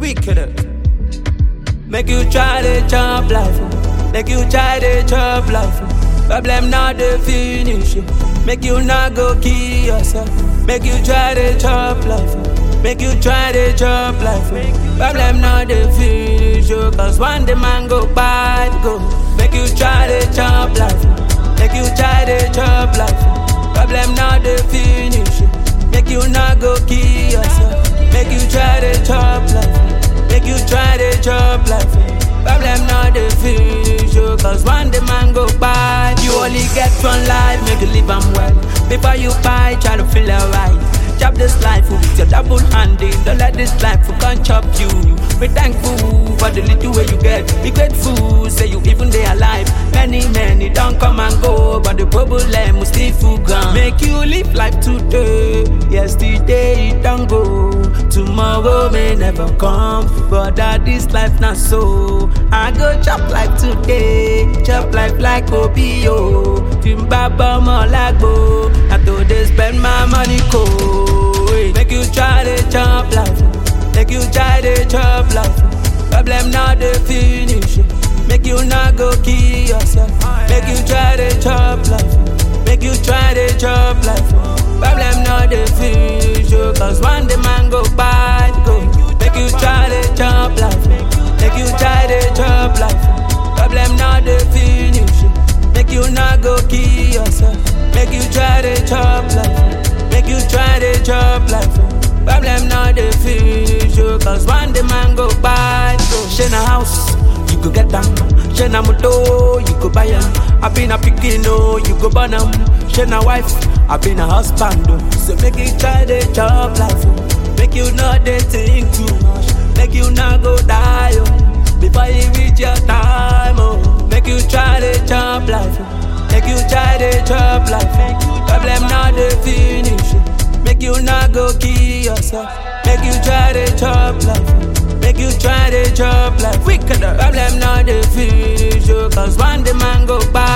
Wicked. Make you try to chop life. oh. Make you try to chop life. oh. Problem not the finish. oh. Make you not go kill yourself. Make you try to chop life. oh. Make you try to chop life. oh. Problem not the finish. oh. Cause one day man go bad go. Make you try to chop life. oh. Make you try to chop life. oh. Problem not the finish. oh. Make you not go kill yourself. Make you try to chop life. Make you try to chop life. Problem not the finish, oh, cause one day man go bad. You only get one life, make you live 'em well. Before you buy, try to feel alright. Chop this life with your double handing. Don't let this life come chop you. Be thankful for the little way you get. Be grateful, say you even they alive. Many, many don't come and go, but the problem will still full ground. Make you live life today. Yesterday it don't go. Tomorrow may never come, but that this life not so. I go chop life today, chop life like Obio. Timbaba Molago. I told they spend my money cold. Make you try to chop life. Make you try to chop life. Problem not the finish. Make you not go kill yourself. Make you try to chop life. Make you try to chop life. Problem not the finish. oh, Cause one day man go bad go. Make you try to chop life. Make you try to chop life. Problem not the finish. Make you not go kill yourself. Make you try to chop life. Make you try to chop life. Problem not the finish. oh, Cause one day man go bad go. Share a house, you go get them. Share a motor, you go buy 'em. I been a picking, oh, you go burn 'em. Share a wife, I been a husband. oh. So make you try to chop life. oh. Make you not they think too much. Make you not go die. Oh. Before you reach your time, oh. Make you try to chop life. oh. Make you try to chop life. Problem not the finish. oh. Make you not go kill yourself. Make you try to chop life. Make you try to chop life. Wicked. Problem not the finish. oh, Cause one day man go back.